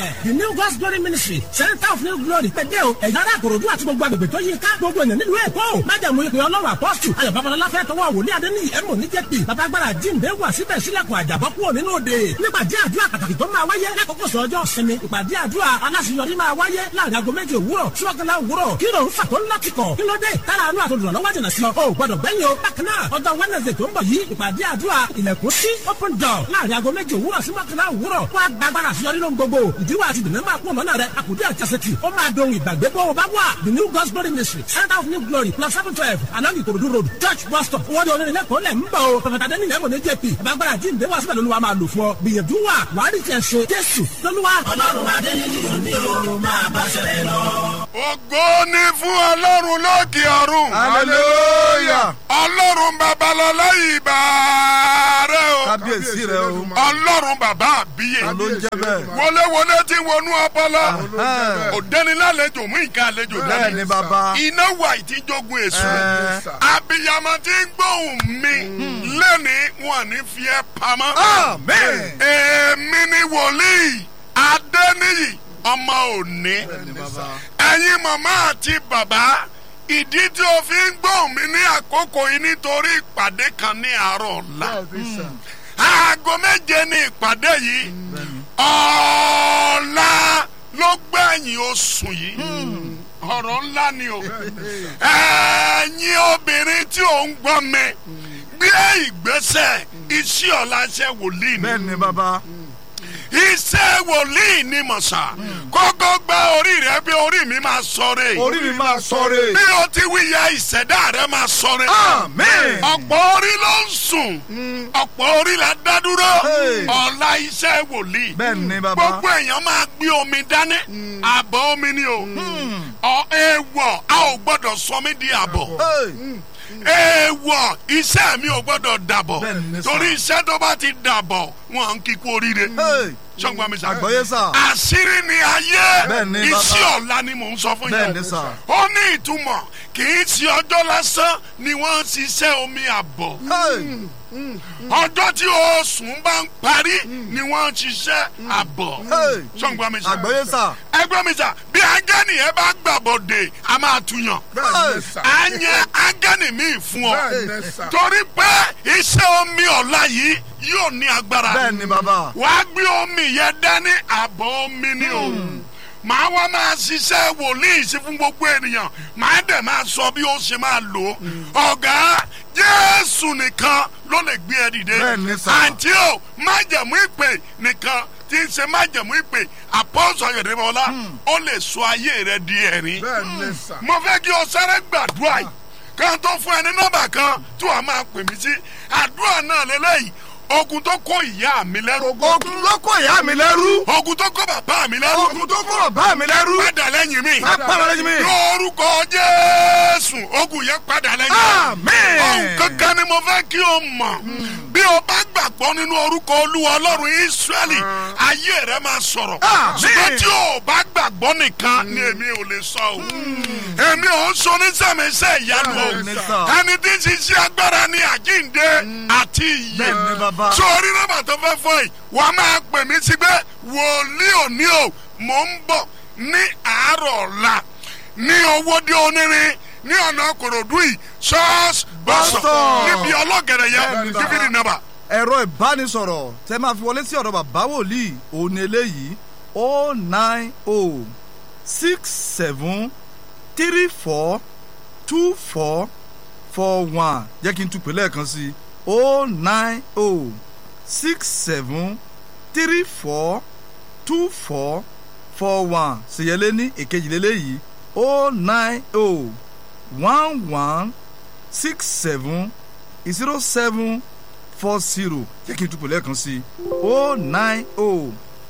the new God's glory ministry center of new glory pẹ̀dẹ́ o ẹ̀yà ara àkòròdú àti gbogbo agbègbè tó yí ká gbogbo ènìyàn nílùú èkó májàmú ìpè ọlọ́run apọ́sù ayọ̀ babalọ́lá fẹ́ tọwọ́ wòlíì adéní ẹ̀mọ́ ní jẹ́pì babagbára jíǹde wà síbẹ̀ sílẹ̀kùn àjàbọ́ kúrò nínú òde nípàdé àdúrà pàtàkì tó máa wáyé lákòókò sọ ọjọ́ sinmi ìpàdé àdúrà aláṣeyọrí máa wáyé láàrin aago méjì òwúrọ̀ ṣọ́kànlá òwúrọ̀ kí ló ń fà tó ńlá kíkọ̀ kí ló dé tára àánú àtòlùrànlọ́wọ́ jìnnà sí ọ o gbọdọ̀ gbẹ́yìn o bákan náà ọjọ́ wednesday tó ń bọ̀ yìí ìpàdé àdúrà ilẹ̀kùn sí open door láàrin aago méjì òwúrọ̀ sí mọ́kànlá òwúrọ̀ wá gbàgbára àṣeyọrí ló ń gbogbo ìdíwọ́ àti ìdùnnú máa kú ọ̀nà rẹ̀ àkùdé àjàsẹ̀tì ó máa dohun ìgbàgbé bó o bá wà the new God's glory ministry center of new glory plus seven twelve along ìkòròdú road church bus stop owó de onírin lẹ́kọ̀ọ́ lẹ̀ ń bọ̀ o pẹ̀fẹ̀tà dẹ́ni lẹ́mọ̀ ní jp gbàgbára jíǹde wá síbẹ̀ lóluwà máa lò fún ọ gbìyànjú wà wàá rí tiẹ̀ ṣe jésù lóluwà. ọlọ́run adé nínú ìlú mi ò máa bá ṣẹlẹ̀ lọ. ògo ni fún ọlọ́run lókè ọ̀run. hallelujah. ọlọ́run babalọ́lá ìbà rẹ o. kábíyèsí rẹ o. ọlọ́run bàbá àbíyè. ló ń jẹ́ bẹ́ẹ̀. wọléwọlé tí wọnú ọpọlọ. Ẹ̀hẹ́n. òdẹ́nilálejò mú nǹkan àlejò bẹ́ẹ̀ dání. ni bàbá. iná wà ìtìjọgùn èso. Ẹ̀. abiyamọ tí ń gbóhùn mi lẹ́ni wọn ní fi ẹ́ pamọ́. amen. èmi ni wòlíì adẹ́niyì ọmọ òní. ẹ̀yin màmá àti bàbá ìdí tí o fi ń gbóhùn mi ní àkókò yìí nítorí ìpàdé kan ní àárọ̀ ọ̀la. aago méje ní ìpàdé yìí ọ̀la ló gbẹ̀yìn oṣù yìí ọ̀rọ̀ ńlá ni o ẹ̀yin obìnrin tí ò ń gbọ́ mi gbé ìgbésẹ̀ iṣẹ́ ọ̀la ṣe wòlíì ni bẹ́ẹ̀ ni bàbá. iṣẹ́ wòlíì ni mọ̀sá kókó gba orí rẹ bí orí mi máa sọ̀rọ̀ orí mi máa sọ̀rọ̀. bí o ti wí ya ìṣẹ̀dá rẹ máa sọ̀rọ̀ amen. ọ̀pọ̀ orí ló ń sùn ọ̀pọ̀ orí la dá dúró Hey. ọ̀la iṣẹ́ wòlíì bẹ́ẹ̀ ni bàbá. gbogbo èèyàn máa gbé omi dání àbọ̀ omi ni o ọ èèwọ̀ a ò gbọ́dọ̀ sọ mí di àbọ̀ Hey. èèwọ̀ iṣẹ́ mi ò gbọ́dọ̀ dàbọ̀ Bẹ́ẹ̀ ni sà. torí iṣẹ́ tó bá ti dàbọ̀ wọn kì í kú oríire Hey. sọ́gbọ́n mi sà àgbọ̀yé sà. àṣírí ni ayé Bẹ́ẹ̀ ni, bàbá. iṣẹ́ ọ̀la ni mò ń sọ fún bẹ́ẹ̀ yín ni sà. ó ní ìtumọ̀ kì í ṣe ọjọ́ lásán ni wọ́n ń ṣiṣẹ́ omi àbọ̀ Hey. ọjọ́ tí oṣù bá ń parí ni wọ́n ń ṣiṣẹ́ àbọ̀ Hey. sọ́gbọ́n mi sà àgbọ̀yé sà. ẹgbẹ́ mi sà bí ángẹ́nì yẹn bá gbàbọ̀dé a máa tuyàn Hey. á yẹ ángẹ́nì míì fún ọ torí pé iṣẹ́ omi ọ̀la yìí yóò ní agbára bẹ́ẹ̀ ni bàbá. wàá gbé omi yẹn dání àbọ̀ omi ni o màá wá máa ṣiṣẹ́ wòlíì sí fún gbogbo ènìyàn màá dẹ̀ máa sọ bí ó ṣe máa lò ó ọ̀gá jésù nìkan ló lè gbé ẹ dìde Bẹ́ẹ̀ ni sà. àǹtí o májẹ̀mú ìpè nìkan tí ń ṣe májẹ̀mú ìpè àpọ́sọ̀ yẹ̀dẹ̀mọ́lá ó lè sọ ayé rẹ di ẹ̀rín mo fẹ́ kí o sáré gbàdúrà yìí kan tó fún ẹ ní nọ́mbà kan tí wàá máa pè mí sí àdúrà náà lélẹ́yìí ogun tó kó ìyá mi lẹ́rú ogun ló kó ìyá mi lẹ́rú. ogun tó kó bàbá mi lẹ́rú ogun tó kó bàbá mi lẹ́rú. padà lẹ́yìn mi Padà lẹ́yìn mi. lórúkọ jésù ogun yẹn padà lẹ́yìn mi Àmín. ohun kankan ni mo fẹ́ kí o mọ̀ bí o bá gbàgbọ́ nínú orúkọ olúwa ọlọ́run ísírẹ́lì ayé rẹ máa sọ̀rọ̀ Àmín. ṣùgbọ́n tí o bá gbàgbọ́ nìkan ni èmi ò lè sọ o èmi ò ń sọ ní sẹ́mẹsẹ́ ìyanu o Bẹ́ẹ̀ ni sà. ẹni tí ń ṣiṣẹ́ agbára ní àjíǹde àti ìyè bẹ́ẹ̀ ni bàbá. sórí nọ́mbà tó fẹ́ fọ́ yìí wàá máa pè mí sí pé wòlíì òní o mò ń bọ̀ ní àárọ̀ ọ̀la ní owóde onírin ní ọ̀nà kòròdú yìí ṣọ́ọ̀ṣì bọ́sọ̀ Bọ́sọ̀. níbi ọlọ́gẹ̀rẹ̀ yẹn Bẹ́ẹ̀ ni sà. fífi ní nọ́mbà. ẹ̀rọ ìbánisọ̀rọ̀ tẹ máa fi wọlé sí ọ̀dọ̀ bàbá wòlíì òun ni eléyìí o nine o six seven three four two four four one jẹ́ kí n tún pè lẹ́ẹ̀kan sí o nine o six seven three four two four four one ṣèyẹlé ní èkejìlélẹ́yìí o nine o one one six seven zero seven four zero jẹ́ kí n túbọ̀ lẹ́ẹ̀kan sí i o nine o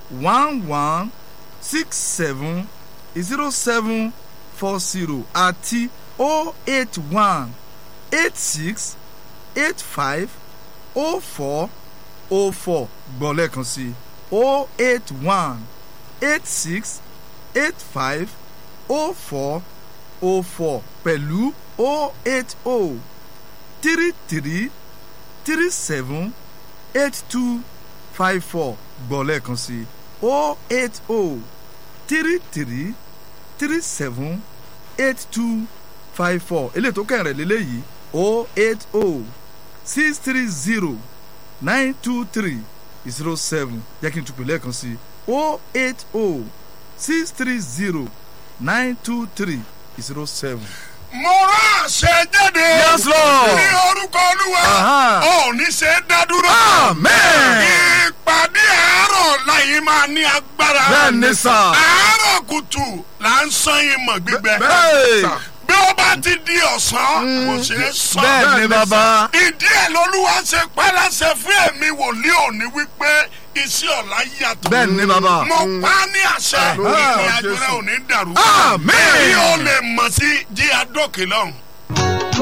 one one six seven zero seven four zero àti o eight one eight six eight five o four o four gbọ́ lẹ́ẹ̀kan sí i o eight one eight six eight five o four o four pẹ̀lú o eight o three three three seven eight two five four gbọ́ lẹ́ẹ̀kan sí o eight o three three three seven eight two five four eléyìí tó kẹrin rẹ̀ lélẹ́yìí o eight o six three zero nine two three zero seven jẹ́ kí n tún pè lẹ́ẹ̀kan sí i o eight o six three zero nine two three zero seven. mo rán àṣẹ jáde. Yes, Lord. ní orúkọ olúwa. Aha. ò ní ṣe é dá dúró. Amen. ìpàdé àárọ̀ láyé máa ní agbára. bẹ́ẹ̀ ni sà. àárọ̀ kùtù là ń sán ìmọ̀ gbígbẹ. Hey. bí ó bá ti di ọ̀sán kò ṣeé sàn. bẹ́ẹ̀ ni bàbá. ìdí ẹ̀ lolúwa ṣe pálásẹ fún ẹ̀mí wòlíì òní wípé iṣẹ́ ọ̀la yàtọ̀. bẹ́ẹ̀ ni bàbá. mo pa á ní àṣẹ Lórúkọ ìrìn àjò Jésù. rẹ ò ní dàrú. Àmín. bí ó lè mọ̀ sí jí adókè lọ́hùn.